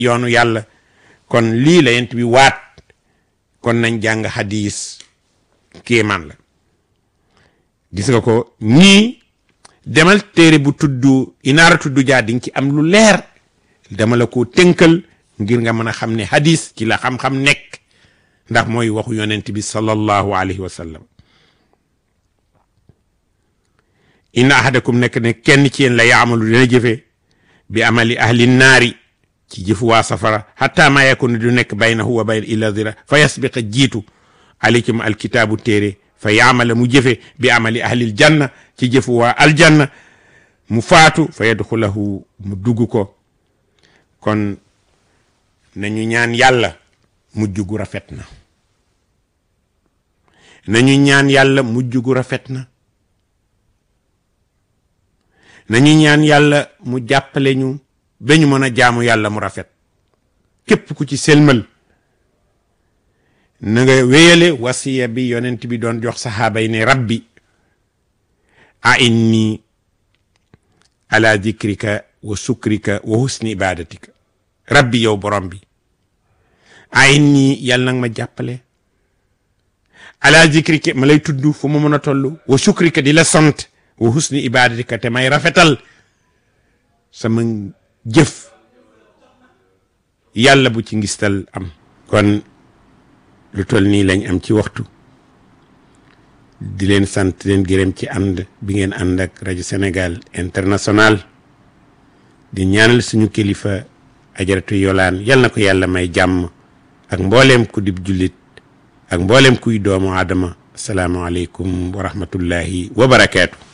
yoonu yàlla kon lii la yent bi waat kon nañ jàng hadis kéemaan la gis nga ko ñii demal téere bu tudd inaara tudd jaa di nga ci am lu leer dama la ko tënkal ngir nga mën a xam ne hadis ci la xam-xam nekk ndax mooy waxu yonent bi sallallahu alayhi wa sallam inna ahadakum nekk ne kenn ci yéen la yaamalu dina jëfe bi amali ahli naari ci jëfu waa safara hatta ma yakun du nekk baynahu wa bayna illa zira fa yasbiqa jiitu alaykum alkitaabu téere fa yaamala mu jëfe bi amali ahlil janna ci jëfu waa aljanna mu faatu fa yadxulahu mu dugg ko kon nañu ñaan yàlla mujj gu rafet na nañu ñaan yàlla mujj gu rafet na nañu ñaan yàlla mu jàppale ñu ba ñu mën a jaamu yàlla mu rafet képp ku ci selmal na nga wéyale wasiya bi yonent bi doon jox saxaaba yi ne rabbi a inni ala dikrika wa sukrika wa husni ibadatika rabbi yow borom bi a inni yàlla nag ma jàppale ala dikrika ma lay tudd fu mu mën a toll wa sukrika di la sant wa husni ibadatika te may rafetal sama jëf yàlla bu ci ngistal am kon lu toll nii lañ am ci waxtu di leen sant leen gërëm ci ànd bi ngeen ànd ak rajo Sénégal international di ñaanal suñu kilifa ajaratu yolaan yal na ko yàlla may jàmm ak mbooleem ku dib jullit ak mbooleem kuy doomu aadama asalaamaaleykum wa rahmatullahi wa barakaatu